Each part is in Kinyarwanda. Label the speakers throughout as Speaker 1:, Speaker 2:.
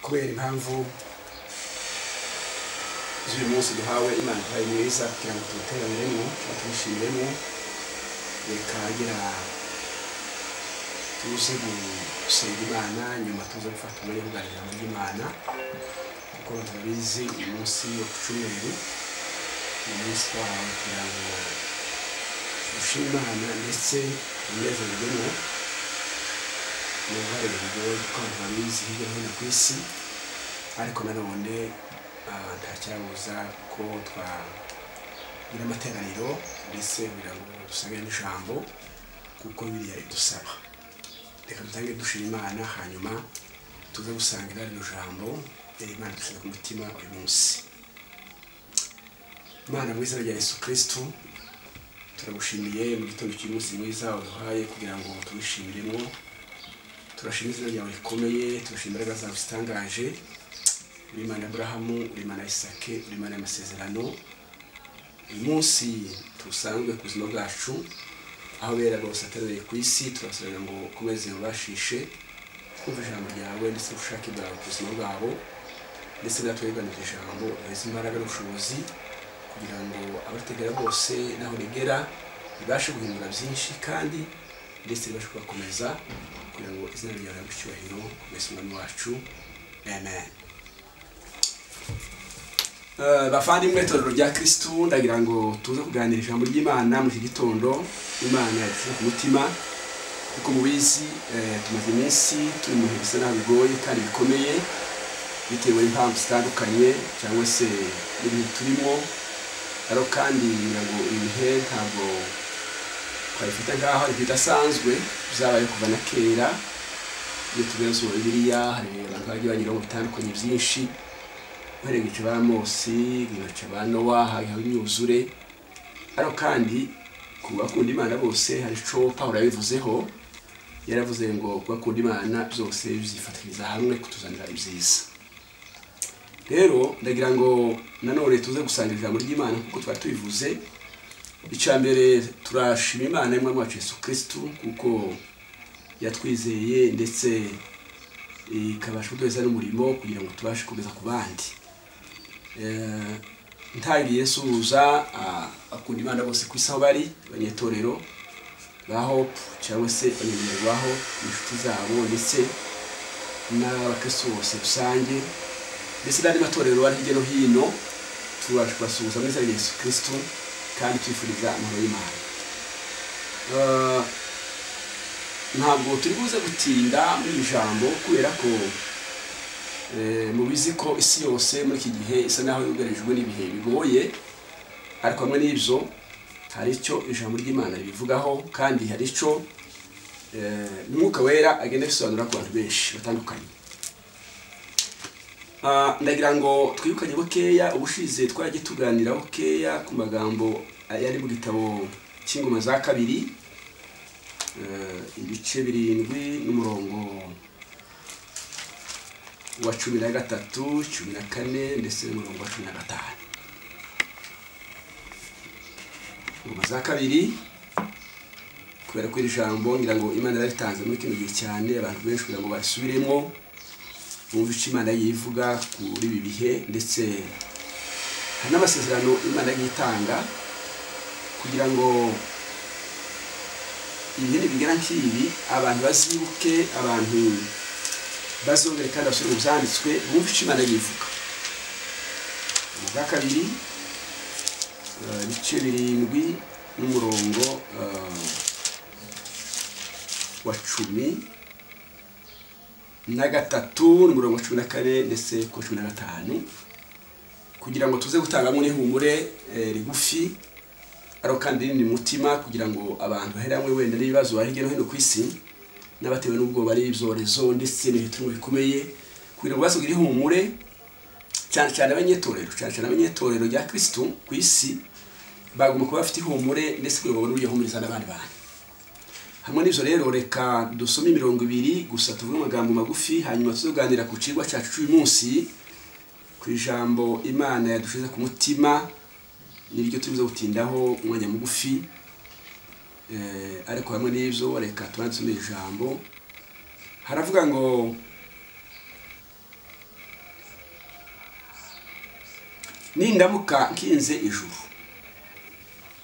Speaker 1: kubera impamvu z'uyu munsi duhawe imana ibaye mwiza kugira ngo tuwuteraniremo tuwushimiremo reka ngira tuze gusenga imana nyuma tuze gufata umwanya wo kuganira ijambo ry'imana kuko turabizi uyu munsi wo ku cyumweru ni umunsi wawe kugira ngo dushime imana ndetse tunezerwemo n'uruhare rugoye kuko abantu babizi hirya no hino ku isi ariko nanone ah, nta cyabuza ko twagira amateraniro ndetse kugira ngo dusange n'ijambo kuko biriya ridusaba reka dutange dushima imana hanyuma tuze gusangira rino jambo rero imana dushyize ku mutima uyu munsi imana mwiza rya yesu kirisitu turagushimiye mu gitondo cy'umunsi mwiza waduhaye kugira ngo tuwishimiremo turashima izina ryawe rikomeye turashima imbaraga zawe zitangaje uri imana ya aburahamu uri imana ya isake uri imana y'amasezerano uyu munsi tuwusanzwe ku buzima bwacu aho bera bose aterereye ku isi turabasabira ngo ukomeze ubashishe kumva ijambo ryawe ndetse ubushake bwawe ku buzima bwabo ndetse natwe wiganira ijambo uhereze imbaraga n'ubushobozi kugira ngo abategera bose n'aho rigera ribashe guhindura byinshi kandi ndetse ribashe kubakomeza kugira ngo izina ryawe rihabwe icyubahiro kumeza umwami wacu amen Eh, bavandimwe itorero rya kirisitu ndagira ngo tuze kuganira ijambo ry'imana muri iki gitondo imana yadufite ku mutima kuko mubizi eh, tumaze iminsi turi mu bihe bisa naho bigoye kandi bikomeye bitewe n'impamvu zitandukanye cyangwa se n'ibintu turimo ariko kandi ngira ngo ibi bihe ntabwo twabifata nk'aho ari ibidasanzwe byabaye kuva na kera iyo tubibaza mu bibiliya hari abantu bagiye banyuraho mu bitandukanye byinshi uhereye ibice ba Mosi, ibice ba Nowa, hariho imyuzure ariko kandi ku bakunda Imana bose hari ico Pawulo yabivuzeho yaravuze ngo ku bakunda Imana byose byifatiriza hamwe kutuzanira ibyiza rero ndagira ngo nanone tuze gusangira ijambo ry'imana kuko twari tubivuze icya mbere turashima imana y'umwami wacu yesu kirisitu kuko yatwizeye ndetse ikabasha kuduheza n'umurimo kugira ngo tubashe kugeza ku bandi Eh, ntangiye yesuza akunda imana bose ku isi aho bari abanyetorero ba hope cyangwa se abanyamuryango ba hope inshuti zabo ndetse n'abakristo bose rusange mbese n'andi matorero ari hirya no hino tubasha kubasuhuza muri za yesu kirisitu kandi twifuriza amahoro y'imana Eh, ntabwo turi buze gutinda muri iri jambo kubera ko eh, mubizi ko isi yose muri iki gihe isa naho yugarijwe n'ibihe bigoye ariko hamwe n'ibyo hari icyo ijambo ry'imana ribivugaho kandi hari icyo eh, umwuka wera agenda abisobanura ku bantu benshi batandukanye Ah, ndagira ngo twirukanye bukeya ubushize twajya tuganira bukeya ku magambo yari mu gitabo cy'ingoma za kabiri eh, ibice birindwi n'umurongo wa cumi na gatatu cumi na kane ndetse n'umurongo wa cumi na gatanu ingoma za kabiri kubera ko iri jambo ngira ngo imana yaritanze muri kino gihe cyane abantu benshi kugira ngo barisubiremo bumve icyo imana yivuga kuri ibi bihe ndetse hari n'amasezerano imana yagiye itanga kugira ngo ibihe nibigera nk'ibi abantu bazibuke abantu bazongere kandi basubire mu byanditswe bumve icyo imana yivuga mu bwa kabiri eh, ibice birindwi n'umurongo eh, wa cumi na gatatu ni mirongo cumi na kane ndetse ku cumi na gatanu kugira ngo tuze gutangamo n'ihumure eh, rigufi ariko kandi rinini mu mutima kugira ngo abantu bahere hamwe wenda n'ibibazo bari hirya no hino ku isi n'abatewe n'ubwoba n'ibyorezo ndetse n'ibitungo bikomeye kugira ngo basugira ihumure cyane cyane abanyetorero cyane cyane abanyetorero rya kirisitu ku isi bagomba kuba bafite ihumure ndetse kugira ngo babone uburyo bahumuriza n'abandi bantu hamwe n'ibyo rero reka dusome imirongo ibiri gusa tuvuge amagambo magufi hanyuma tuzaganira ku kigwa cyacu cy'uyu munsi ku ijambo imana yadushize ku mutima niryo tuza gutindaho umwanya mugufi Eh, ariko hamwe n'ibyo reka tubanze iri jambo haravuga ngo nindamuka nkinze ijuru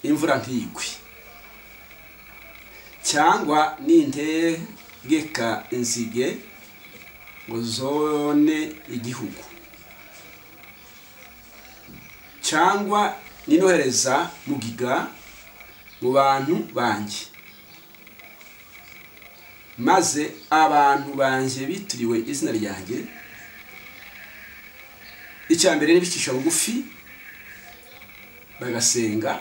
Speaker 1: imvura ntigwe cyangwa nintegeka inzige ngo zone igihugu cyangwa ninohereza mugiga mu bantu banjye maze abantu banjye bitiriwe izina ryanjye icya mbere ni bicisha bugufi bagasenga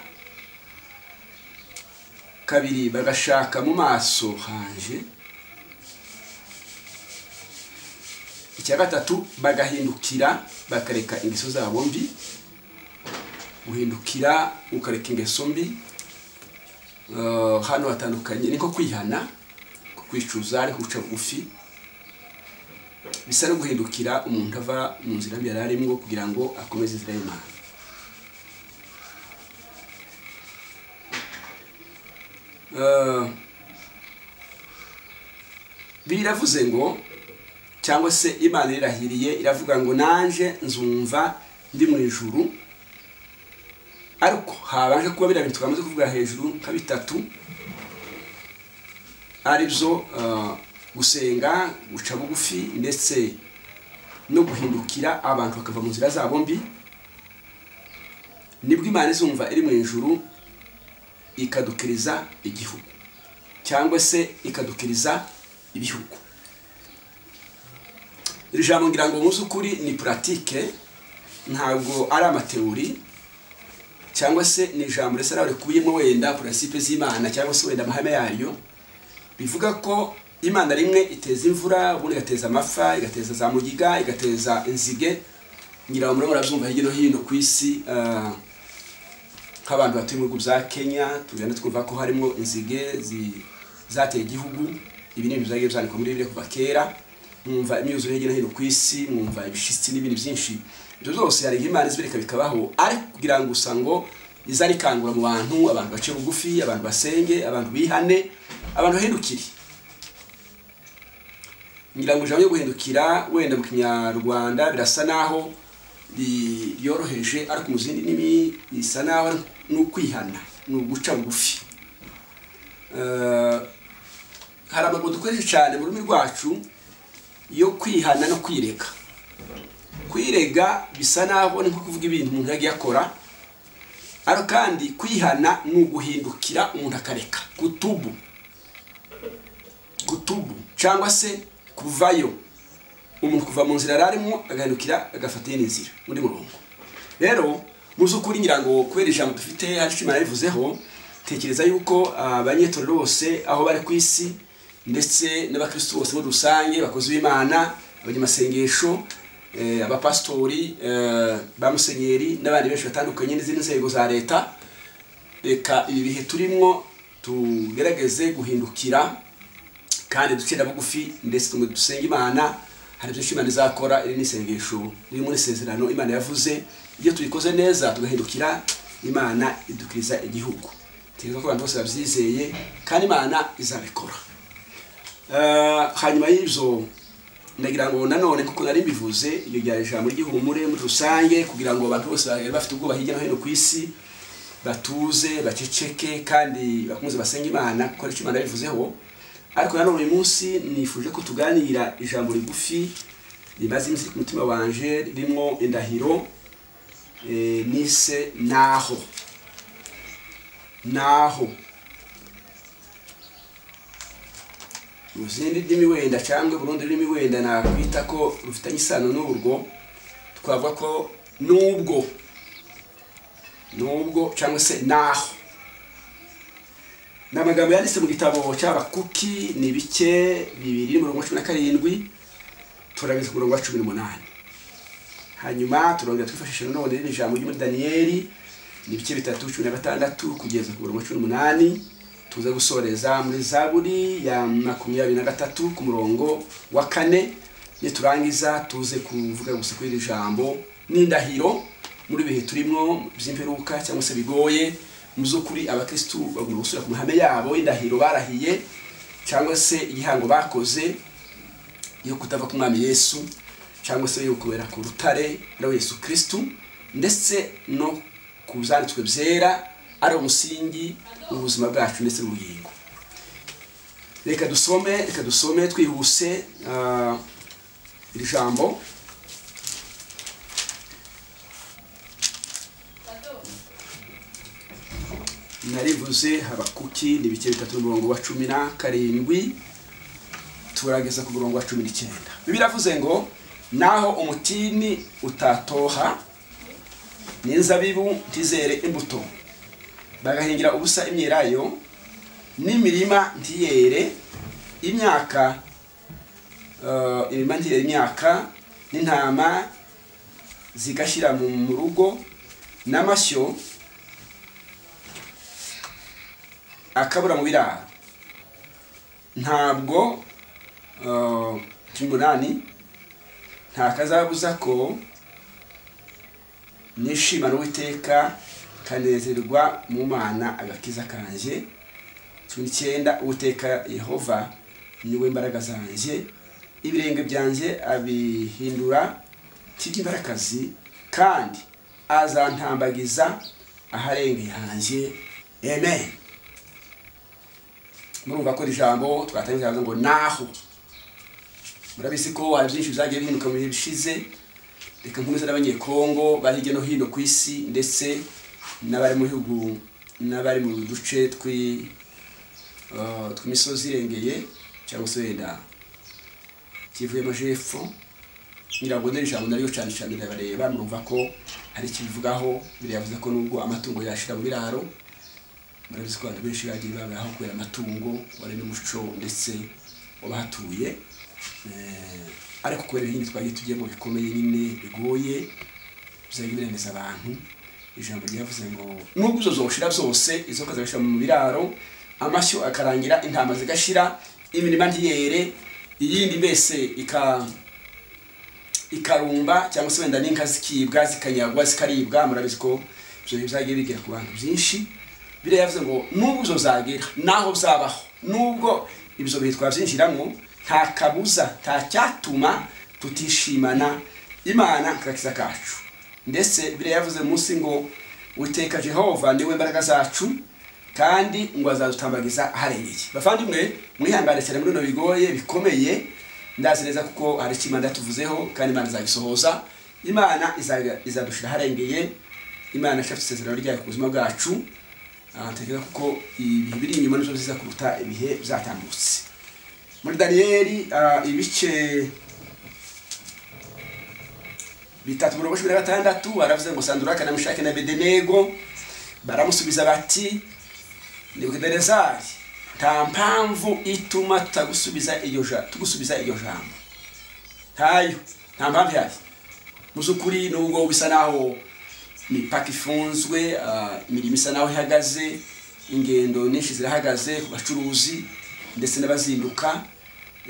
Speaker 1: kabiri bagashaka mu maso hanje icya gatatu bagahindukira bakareka ingeso zabo mbi guhindukira ukareka ingeso mbi hano hatandukanye ni nko kwihana ko kwicuza ariko guca bugufi bisa no guhindukira umuntu ava mu nzira yari arimo kugira ngo akomeze inzira y'imana biravuze ngo cyangwa se imana irahiriye iravuga ngo nanjye nzumva ndi mu ijuru ariko habanje kuba biriya bintu twamaze kuvuga hejuru nka bitatu aribyo gusenga guca bugufi ndetse no guhindukira abantu bakava mu nzira zabo mbi nibwo imana izumva iri mu ijuru ikadukiriza igihugu cyangwa se ikadukiriza ibihugu iri jambo ngira ngo mu by'ukuri ni puratike ntabwo ari amateori cyangwa se ni ijambo risa nawe rikubiyemo wenda purasipe z'imana cyangwa se wenda amahame yayo bivuga ko imana rimwe iteza imvura ubundi igateza amapfa igateza za mugiga igateza inzige ngira ngo murabyumva hirya no hino ku isi nk'abantu batuye mu bihugu bya kenya tugenda twumva ko harimo inzige zateye igihugu ibi ni ibintu byagiye byandikwa muri bibiri kuva kera mwumva imyuzure hirya no hino ku isi mwumva ibishitsi n'ibindi byinshi ibyo byose hari nk'imana izibireka bikabaho ariko kugira ngo gusa ngo iza rikangura mu bantu abantu bace bugufi abantu basenge abantu bihane abantu bahindukire ngira ngo ijambo ryo guhindukira wenda mu kinyarwanda birasa naho ryoroheje ariko mu zindi ndimi bisa naho ni ukwihana ni uguca bugufi hari amagambo dukoresha cyane mu rurimi rwacu yo kwihana no kwireka kwirega bisa naho ni nko kuvuga ibintu umuntu yagiye akora ariko kandi kwihana ni uguhindukira umuntu akareka kutubu kutubu cyangwa se kuvayo umuntu kuva mu nzira yari arimo agahindukira agafata iyindi nzira muri murongo rero mu by'ukuri ngira ngo kubera ijambo dufite hacu imana yabivuzeho tekereza yuko abanyetorero bose aho bari ku isi ndetse n'abakirisitu bose muri rusange bakoze b'imana abanyamasengesho abapasitori ba musenyeri n'abandi benshi batandukanye n'izindi nzego za leta reka ibi bihe turimo tugerageze guhindukira kandi ducira bugufi ndetse tumwe dusenga imana hari byinshi imana izakora iri n'isengesho riri muri isezerano imana yavuze iyo tuyikoze neza tugahindukira imana idukiriza igihugu tekereza ko abantu bose babyizeye kandi imana izabikora hanyuma y'ibyo ndagira ngo nanone kuko nari mbivuze iryo ryari ijambo ry'ihumure muri rusange kugira ngo abantu bose bari bafite ubwoba hirya no hino ku isi batuze baceceke kandi bakomeze basenge imana kuko aricyo imana yabivuzeho ariko nanone uyu munsi nifuje ko tuganira ijambo rigufi rimaze iminsi ku mutima wanje ririmo indahiro nise naho naho mu zindi ndimi wenda cyangwa burundu rurimi wenda nakwita ko rufitanye isano n'urwo twavuga ko n'ubwo n'ubwo cyangwa se naho ni amagambo yanditse mu gitabo cy'abakuki ni bike bibiri mirongo cumi na karindwi turageze ku murongo wa cumi n'umunani hanyuma turongera twifashisha nanone rino jambo ry'umuri daniyeli ni ibice bitatu cumi na gatandatu kugeza ku murongo wa cumi n'umunani tuza gusoreza muri zaburi ya makumyabiri na gatatu ku murongo wa kane niturangiza tuze kuvuga gusa kuri iri jambo n'indahiro muri bihe turimo by'imperuka cyangwa se bigoye mu by'ukuri abakirisitu bagomba gusubira ku mahame yabo indahiro barahiye cyangwa se igihango bakoze yo kutava ku mwami yesu cyangwa se yo kubera ku rutare na yesu kirisitu ndetse no ku byanditswe byera ari umusingi w'ubuzima bwacu ndetse n'ubugingo reka dusome reka dusome twihuse ah, iri jambo narivuze habakuki ni ibice bitatu umurongo wa cumi na karindwi turageza ku murongo wa cumi n'icyenda biravuze ngo naho umutini utatoha n'inzabibu ntizere imbuto bagahingira ubusa imyelayo n'imirima ntiyere imyaka eh, imirima ntiyere imyaka n'intama zigashyira mu mu rugo n'amashyo akabura mu biraro ntabwo eh, cumi n'umunani nta kazabuza ko nishimana uwiteka kanezerwa mu mana agakiza kanjye cumi n'icyenda uwiteka yehova niwe mbaraga zanjye ibirenge byanjye abihindura by'imbaraga kandi azantambagiza aharengeye hanjye amen murumva ko iri jambo twatangiza ngo naho murabizi ko hari byinshi byagiye bihinduka mu bihe bishize reka nkomeze n'abanyekongo bari hirya no hino ku isi ndetse n'abari mu bihugu n'abari mu duce twi eh, tw'imisozi irengeye cyangwa se wenda kivuye amajepfo ngira ngo n'iri jambo naryo cyane cyane ndabareba murumva ko hari ikibivugaho biravuze ko nubwo amatungo yashira mu biraro murabizi ko abantu benshi bagiye babaho kubera amatungo wari n'umuco ndetse w'abahatuye Eh, ariko kubera ibindi twagiye tujyemo bikomeye nyine bigoye bizajya birengeza abantu ijambo ryavuze ngo nubwo izo zoshira zose izo kazabishyira mu biraro amashyo akarangira intama zigashira imirima ntiyere iyindi mbese ika ikarumba cyangwa se wenda n'inka zikibwa zikanyagwa zikaribwa murabizi ko ibyo bintu byagiye bigera ku bantu byinshi biriya yavuze ngo nubwo izo zagera naho zabaho nubwo ibyo bihe twabyinjiramo nta kabuza nta cyatuma tutishimana imana nk'akakiza kacu ndetse biriya yavuze munsi ngo uteka jehova niwe mbaraga zacu kandi ngo azadutambagiza aharengeye bavandimwe mwihangane cyane muri bino bigoye bikomeye ndazi neza kuko hari icyo imana yatuvuzeho kandi imana izabisohoza imana izaga- izadushyira aharengeye imana ishafite isezerano ryayo ku buzima bwacu Ah, ntekereza kuko ibihe biri inyuma nibyo byiza kuruta ibihe byatambutse muri daniyeli ah, ibice bitatu mirongo cumi na gatandatu baravuze ngo sanduraka na mushake na bedenego baramusubiza bati nebukadinezari nta mpamvu ituma tutagusubiza iryo ja- tugusubiza iryo jambo ntayo nta mpamvu ihari mu by'ukuri nubwo bisa naho imipaka ifunzwe ah, imirimo isa naho ihagaze ingendo nyinshi zirahagaze ku bacuruzi ndetse n'abazinduka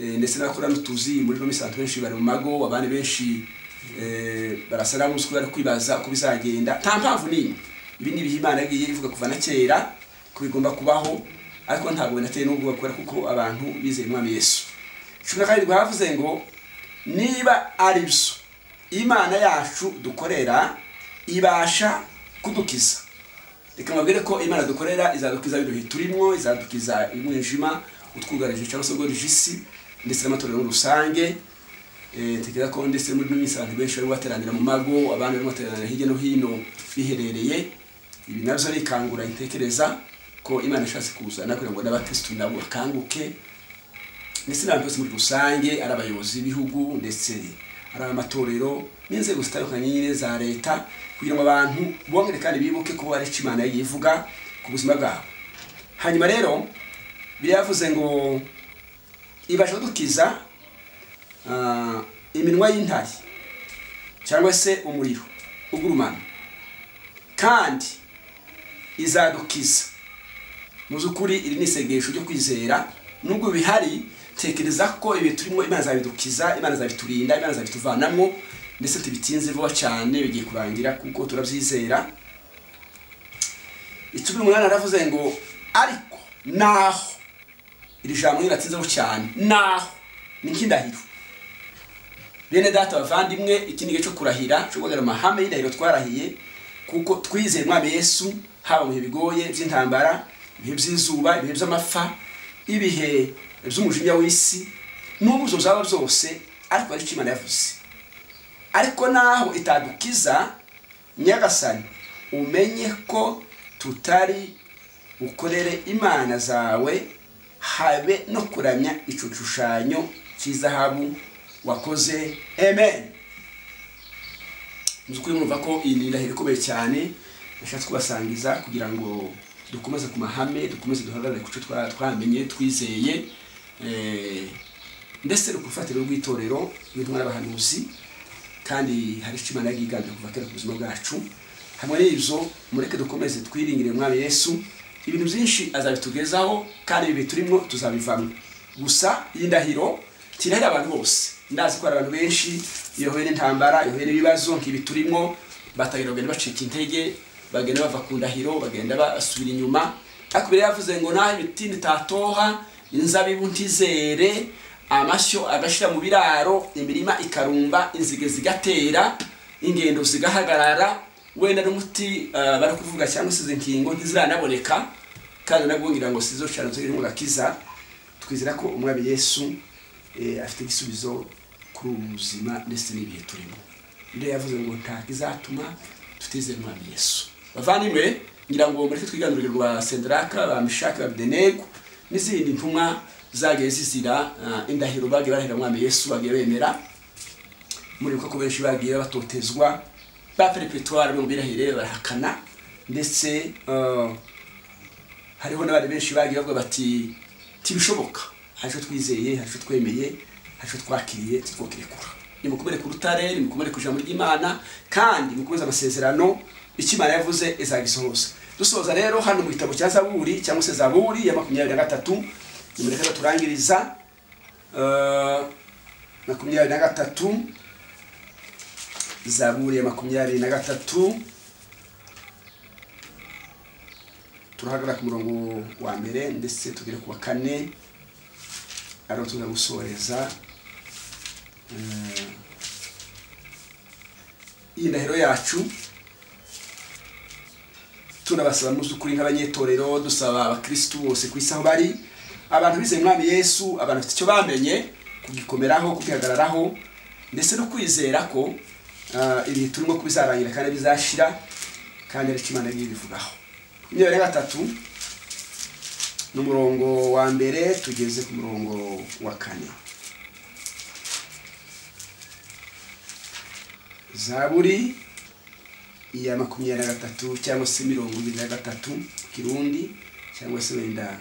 Speaker 1: eh, ndetse n'abakora n'utuzi muri ino minsi abantu benshi bari mu mago abandi benshi eh, barasa n'abo uzi ko bari kwibaza uko bizagenda nta mpamvu n'imwe ibi ni ibihe imana yagiye ivuga kuva na kera ko bigomba kubaho ariko ntabwo binateye n'ubwoba kubera kuko abantu bizeye umwami yesu cumi na karindwi havuze ngo niba ari byo imana yacu dukorera ibasha kudukiza reka mbabwire ko imana dukorera izadukiza bino bihe turimo izadukiza umwijima utwugarije cyangwa se ugorije isi ndetse n'amatorero muri rusange Eh, ntekereza ko ndetse muri ino minsi abantu benshi bari bateranira mu mago abandi bari bateranira hirya no hino biherereye ibi nabyo arikangura intekereza ko imana ishatse kuzana kugira ngo n'abakirisitu nabo bakanguke ndetse n'abantu bose muri rusange ari abayobozi b'ibihugu ndetse ari amatorero n'inzego zitandukanye nyine za leta kugira ngo abantu bongere kandi bibuke ko hari icyo imana yagiye ivuga ku buzima bwabo hanyuma rero biravuze ngo ibasha kudukiza ah, iminwa y'intare cyangwa se umuriro ugurumana kandi izadukiza mu by'ukuri iri ni isengesho ryo kwizera nubwo bihari tekereza ko ibi turimo imana zabidukiza imana zabiturinda imana zabituvanamo ndetse tubitinze vuba cyane bigiye kurangira kuko turabyizera icumi n'umunani aravuze ngo ariko naho iri jambo riratinzeho cyane naho ni nk'indahiro bene data bavandimwe iki ni igihe cyo kurahira cyo guhagarara amahame y'indahiro twarahiye kuko twizeye umwami yesu haba mu bihe bigoye by'intambara ibihe by'izuba ibihe by'amapfa ibihe by'umujinya w'isi n'ubwo ibyo byaba byose ariko aricyo imana yavuze ariko naho itadukiza nyagasani umenye ko tutari bukorere imana zawe habe no kuramya icyo gishushanyo cy'izahabu wakoze amen mu by'ukuri mwumva ko iyi ni indahiro ikomeye cyane nashatse kubasangiza kugira ngo dukomeze ku mahame dukomeze duhagarare ku cyo twa- twamenye twizeye eh, ndetse no ku rufatiro rw'itorero n'intumwa n'abahanuzi kandi hari icyo imana yiganje kuva kera ku buzima bwacu hamwe n'ibyo mureke dukomeze twiringire umwami yesu ibintu byinshi azabitugezaho kandi ibi turimo tuzabivamo gusa iyi ndahiro tirahira abantu bose ndazi ko hari abantu benshi iyohoye n'intambara iyohoye n'ibibazo nk'ibi turimo batagenda bagenda bacika intege bagenda bava ku ndahiro bagenda basubira inyuma ariko mbere yavuze ngo naho ibiti nitatoha inzabibu ntizere amashyo agashyira mu biraro imirima ikarumba inzige zigatera ingendo zigahagarara wenda n'umuti eh, bari kuvuga cyangwa se izi nkingo ntiziranaboneka kandi nabwo ngira ngo sizo cyane ziri mu gakiza twizera ko umwami yesu eh, afite igisubizo kuri ubu buzima ndetse n'ibihe turimo ibyo yavuze ngo ntabwo izatuma tutizera umwami yesu bavandimwe ngira ngo mureke twiganurire rwa senderaka ba mishaki ba abidenego n'izindi ntumwa zagiye zizira ah, indahiro bagiye barahira umwami yesu bagiye bemera muribuka ko benshi bagiye batotezwa ba perepetwari mu birahire barahakana ndetse eh, hariho n'abandi benshi bagiye bavuga bati tibishoboka hari icyo twizeye hari icyo twemeye hari icyo twakiriye titwokirekura nimukomere ku rutare nimukomere ku ijambo ry'imana kandi mukomeze amasezerano icyo imana yavuze izagisohoza dusoza rero hano mu gitabo cya zaburi cyangwa se zaburi ya makumyabiri na gatatu nimureke baturangiriza eh, makumyabiri na gatatu zaburi ya makumyabiri na gatatu turahagarara ku murongo wa mbere ndetse tugere ku wa kane ariho tuza gusoreza Eh, iyi ndahiro yacu tunabasaba mu by'ukuri nk'abanyetorero dusaba abakirisitu bose ku isi aho bari abantu bizeye umwami yesu abantu bafite icyo bamenye kugikomeraho kugihagararaho ndetse no kwizera ko ah, ibihe turimo ko bizarangira kandi bizashira kandi aricyo imana y'iyo ibivugaho imyanya gatatu ni umurongo wa mbere tugeze ku murongo wa kane zaburi iya makumyabiri na gatatu cyangwa se mirongo ibiri na gatatu mu kirundi cyangwa se wenda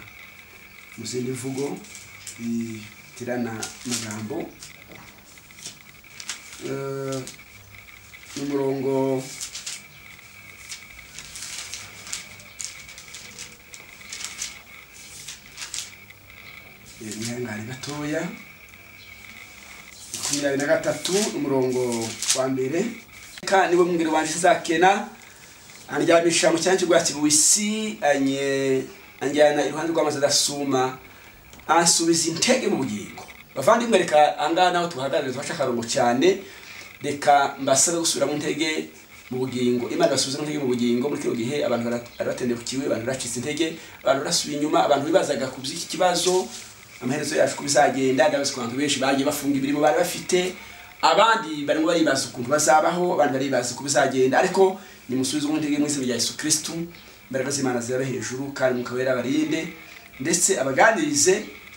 Speaker 1: mu zindi mvugo bitirana amagambo Eh, ni umurongo mwihangane gatoya makumyabiri na gatatu umurongo wa mbere kandi niwe mwingiro wanje uzakena andyamisha mu cyanya cy'ubwatsi bubisi anye anjyana iruhande rw'amazi adasuma ansubiza intege mu bugingo bavandimwe reka angaha naho tuhagarare tuhaca akarongo cyane reka mbasabe gusubira mu ntege mu bugingo imana basubiza mu ntege mu bugingo muri kino gihe abantu bara- bari batendebukiwe abantu baracitse intege abantu barasubiye inyuma abantu bibazaga ku by'iki kibazo amaherezo yacu uko bizagenda ndabazi ko abantu benshi bagiye bafunga ibirimo bari bafite abandi barimo baribaza ukuntu bazabaho abandi baribaza uko bizagenda ariko nimusubize mu ntege mu izina rya yesu kirisitu imbaraga z'imana zirabe hejuru kandi mukaba yarabarinde ndetse abaganirize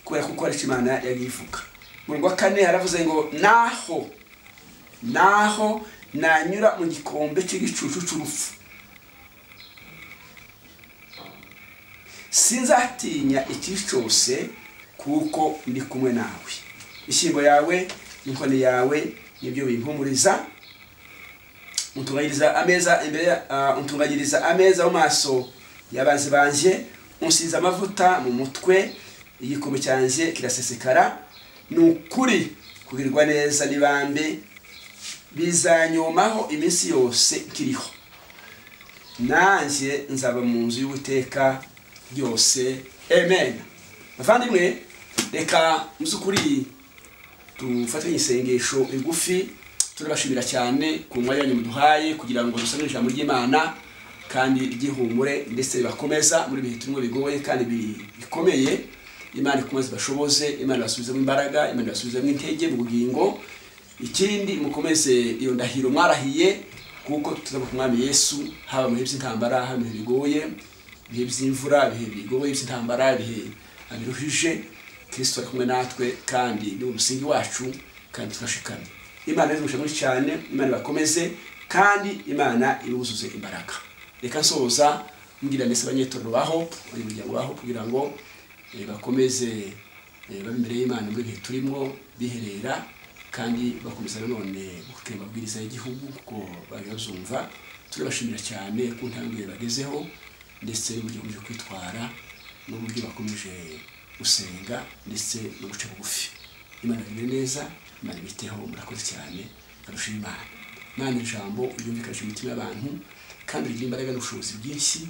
Speaker 1: kubera ko uko aricyo imana yabivuga mu wa kane yaravuze ngo naho naho nanyura mu gikombe cy'igicucu cy'urupfu sinzatinya ikibi cyose kuko ndi kumwe nawe ishyimbo yawe inkoni yawe nibyo bimpumuriza untunganyiriza ameza imbere ya- ah, untunganyiriza ameza mu maso y'abanzi banjye unsize amavuta mu mutwe igikombe cyanjye kirasesekara ni ukuri kugirirwa neza n'ibambe bizanyomaho iminsi yose kiriho nanjye nzaba mu nzu y'uwiteka ryose amen bavandimwe reka mu by'ukuri dufatanye isengesho rigufi turabashimira cyane ku mwanya wanyu muduhaye kugira ngo dusome ijambo ry'imana kandi ryihumure ndetse ribakomeza muri bihe turimo bigoye kandi bi- bikomeye imana ikomeze ibashoboze imana ibasubizemo imbaraga imana ibasubizemo intege mu bugingo ikindi mukomeze iyo ndahiro mwarahiye kuko tuzaba ku mwami yesu haba mu bihe by'intambara haba mu bihe bigoye ibihe by'imvura ibihe bigoye by'intambara ibihe biruhije kristo ari kumwe natwe kandi ni umusingi wacu kandi twashikamye imana izi muri cyane imana ibakomeze kandi imana ibuzuze imbaraga reka nsoza mbwira ndetse abanyetorero baho abanyamuryango baho kugira ngo eh, bakomeze Eh, baba imbere y'imana muri bihe turimo biherera kandi bakomeza nanone gukora amabwiriza y'igihugu kuko bayazumva turabashimira cyane ku ntambwe bagezeho ndetse n'uburyo bakomeje kwitwara n'uburyo bakomeje gusenga ndetse no guca bugufi imana bimwe neza imana ibiteho murakoze cyane barusha imana imana ijambo ryumvikanisha imitima y'abantu kandi rigira imbaraga n'ubushobozi bwinshi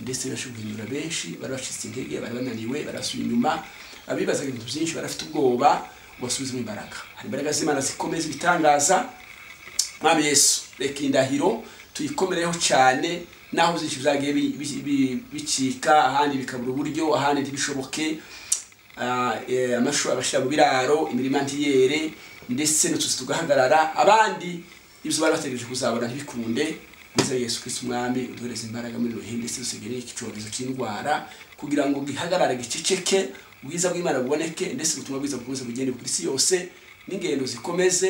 Speaker 1: ndetse ribasha guhindura benshi bari bacitse intege bari bananiwe barasuye inyuma abibazaga ibintu byinshi bari bafite ubwoba ubasubizemo imbaraga hari imbaraga z'imana zikomeza ibitangaza mwami yesu reka indahiro tuyikomereho cyane naho byinshi byagiye bi- bi- bi- bicika ahandi bikabura uburyo ahandi ntibishoboke Ah, eh, amashu abashyira mu biraro imirima ntiyere ndetse n'utuzi tugahagarara abandi ibyo bari bategereje kuzabona ntibikunde neza yesu kristo umwami uduhereza imbaraga muri ruhe ndetse dusigere iki cyorezo cy'indwara kugira ngo gihagarare giceceke ubwiza bw'imana buboneke ndetse ubutumwa bwiza bukomeze bugende ku isi yose n'ingendo zikomeze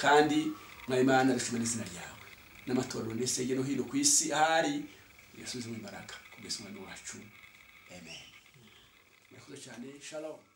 Speaker 1: kandi mwaye imana dushima n'izina ryawe n'amatorero ndetse hirya no hino ku isi ahari yasubize mu imbaraga kugeza umwami wacu amen murakoze cyane shalom